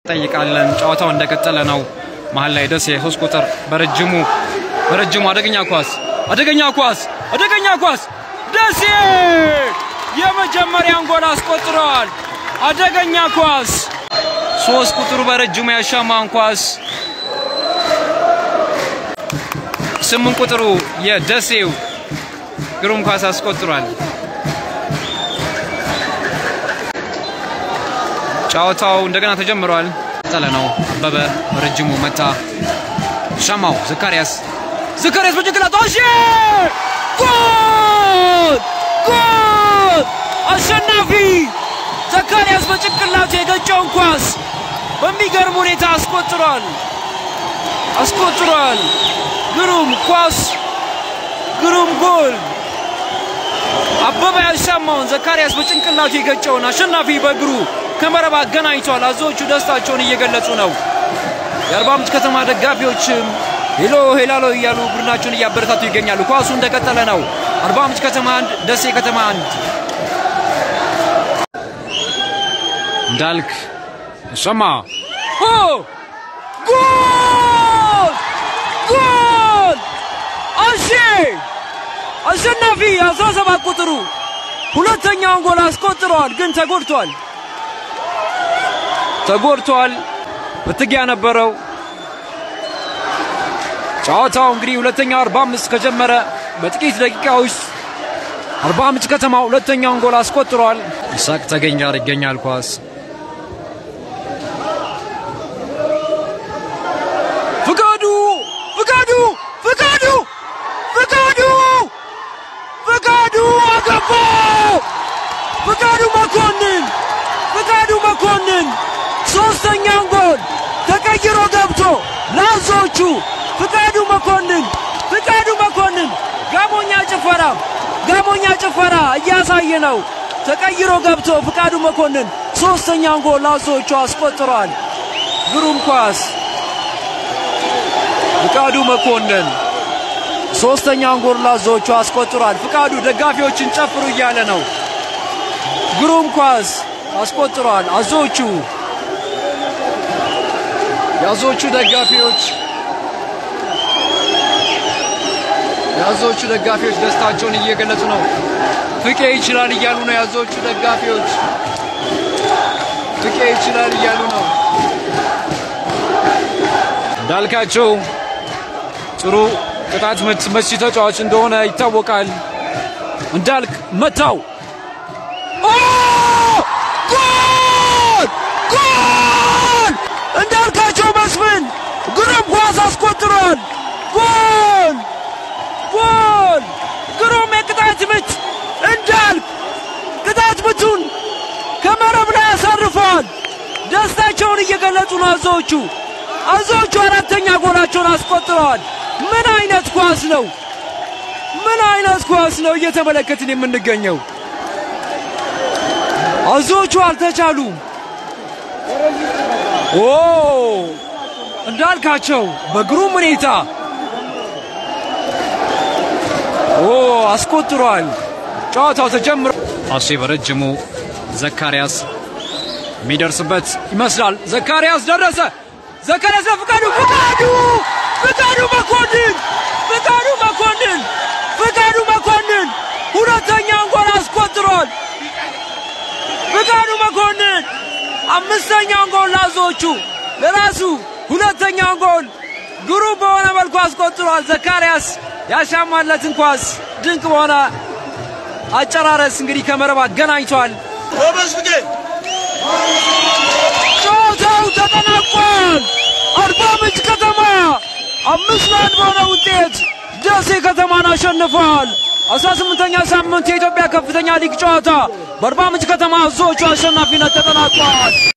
ጠይቃለን። ጨዋታው እንደቀጠለ ነው። መሀል ላይ ደሴ ሶስት ቁጥር በረጅሙ በረጅሙ አደገኛ ኳስ አደገኛ ኳስ አደገኛ ኳስ ደሴ የመጀመሪያን ጎል አስቆጥረዋል። አደገኛ ኳስ ሶስት ቁጥሩ በረጅሙ ያሻማን ኳስ ስምንት ቁጥሩ የደሴው ግሩም ኳስ አስቆጥሯል። ጨዋታው እንደገና ተጀምሯል። ጠለ ነው አበበ ረጅሙ መታ ሻማው ዘካርያስ ዘካርያስ በጭንቅላቱ አሺ ጎል ጎል አሸናፊ ዘካርያስ በጭንቅላቱ የገጨውን ኳስ በሚገርም ሁኔታ አስቆጥሯል አስቆጥሯል። ግሩም ኳስ ግሩም ጎል አበበ ያሻማውን ዘካርያስ በጭንቅላቱ የገጨውን አሸናፊ በእግሩ ከመረብ አገናኝቷል። አዞዎቹ ደስታቸውን እየገለጹ ነው። የአርባ ምንጭ ከተማ ደጋፊዎችም ሄሎ ሄላሎ እያሉ ቡድናቸውን እያበረታቱ ይገኛሉ። ኳሱ እንደቀጠለ ነው። አርባ ምንጭ ከተማ አንድ፣ ደሴ ከተማ አንድ። እንዳልክ ሸማ ጎል ጎል አሼ አሸናፊ 17 ቁጥሩ ሁለተኛውን ጎል አስቆጥረዋል፣ ግን ተጎድቷል ተጎድቷል። ፍትጊያ ነበረው። ጨዋታው እንግዲህ ሁለተኛው 45 ከጀመረ በጥቂት ደቂቃ ውስጥ አርባ ምንጭ ከተማ ሁለተኛውን ጎል አስቆጥሯል። ይሳቅ ተገኝ ጋር ይገኛል ኳስ ፍቃዱ ፍቃዱ ፍቃዱ ፍቃዱ ፍቃዱ አገባ ፍቃዱ መኮንን ፍቃዱ መኮንን ሶስተኛውን ጎል ተቀይሮ ገብቶ ለአዞዎቹ ፍቃዱ መኮንን ፍቃዱ መኮንን ጋሞኛ ጭፈራ ጋሞኛ ጭፈራ እያሳየ ነው። ተቀይሮ ገብቶ ፍቃዱ መኮንን ሶስተኛውን ጎል ለአዞዎቹ አስቆጥሯል። ግሩም ኳስ ፍቃዱ መኮንን ሶስተኛውን ጎል ለአዞዎቹ አስቆጥሯል። ፍቃዱ ደጋፊዎችን ጨፍሩ እያለ ነው። ግሩም ኳስ አስቆጥሯል። አዞዎቹ የአዞዎቹ ደጋፊዎች የአዞዎቹ ደጋፊዎች ደስታቸውን እየገለጹ ነው። ፍቄ ይችላል እያሉ ነው። የአዞዎቹ ደጋፊዎች ፍቄ ይችላል እያሉ ነው። እንዳልካቸው ጥሩ ቅጣት ምት መቺ ተጫዋች እንደሆነ ይታወቃል። እንዳልክ መታው። ጎል ጎል! እንዳልካቸው መስፍን ግሩም ኳስ አስቆጥሯል። ጎል ጎል! ግሩም የቅጣት ምት እንዳልክ ቅጣት ምቱን ከመረብ ላይ ያሳርፈዋል። ደስታቸውን እየገለጹ ነው አዞዎቹ። አዞዎቹ አራተኛ ጎላቸውን አስቆጥረዋል። ምን አይነት ኳስ ነው! ምን አይነት ኳስ ነው እየተመለከትን የምንገኘው። አዞዎቹ አልተቻሉም። ኦ እንዳልካቸው በግሩም ሁኔታ ኦ አስቆጥሯል። ጨዋታው ተጀምሮ አሴ በረጅሙ ዘካርያስ የሚደርስበት ይመስላል። ዘካርያስ ደረሰ። ዘካርያስ ለፍቃዱ ፍቃዱ ፍቃዱ መኮንን ፍቃዱ መኮንን ፍቃዱ መኮንን ሁለተኛውን ጎል አስቆጥሯል። ፍቃዱ መኮንን አምስተኛውን ጎል ላዞዎቹ ለራሱ ሁለተኛውን ጎል ግሩም በሆነ መልኩ አስቆጥሯል። ዘካርያስ ያሻማለትን ኳስ ድንቅ በሆነ አጨራረስ እንግዲህ ከመረብ አገናኝቷል። ጨዋታው ተጠናቋል። አርባ ምንጭ ከተማ አምስት ለአንድ በሆነ ውጤት ደሴ ከተማን አሸንፈዋል። አስራ ስምንተኛ ሳምንት የኢትዮጵያ ከፍተኛ ሊግ ጨዋታ በአርባ ምንጭ ከተማ አዞዎቹ አሸናፊነት ተጠናቋል።